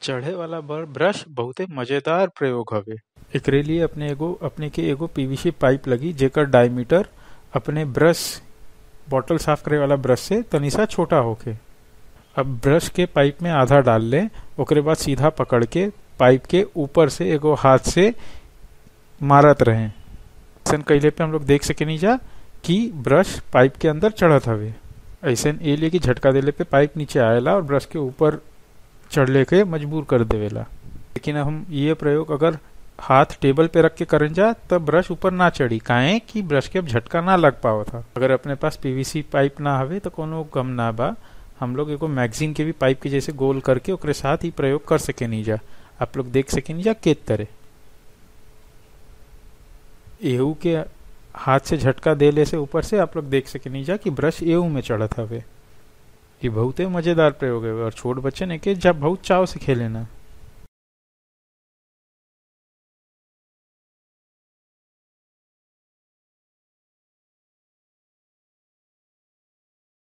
चढ़े वाला बर ब्रश बहुते मजेदार प्रयोग हवे एकरे लिए अपने एगो अपने के एगो पीवीसी पाइप लगी जेकर डायमीटर अपने ब्रश बॉटल साफ करे वाला ब्रश से तनी सा छोटा होके अब ब्रश के पाइप में आधा डाल ले ओकरे बाद सीधा पकड़ के पाइप के ऊपर से एगो हाथ से मारत रहे ऐसा कैले पे हम लोग देख सके नहीं जा कि ब्रश पाइप के अंदर चढ़त हवे ऐसा ए लिए कि झटका देले पे पाइप नीचे आएला और ब्रश के ऊपर चढ़ले के मजबूर कर देवेला लेकिन हम ये प्रयोग अगर हाथ टेबल पे रख के करन जा तब ब्रश ऊपर ना चढ़ी काहे कि ब्रश के अब झटका ना लग पावा था अगर अपने पास पीवीसी पाइप ना हवे तो कोनो गम ना बा हम लोग एगो मैगजीन के भी पाइप के जैसे गोल करके ओकरे साथ ही प्रयोग कर सके नहीं जा आप लोग देख सके नहीं जा के तरह एहू के हाथ से झटका देले से ऊपर से आप लोग देख सके नहीं जा कि ब्रश एहू में चढ़त हवे ये बहुते मजेदार प्रयोग है और छोट बच्चे ने के जब बहुत चाव से खेले ना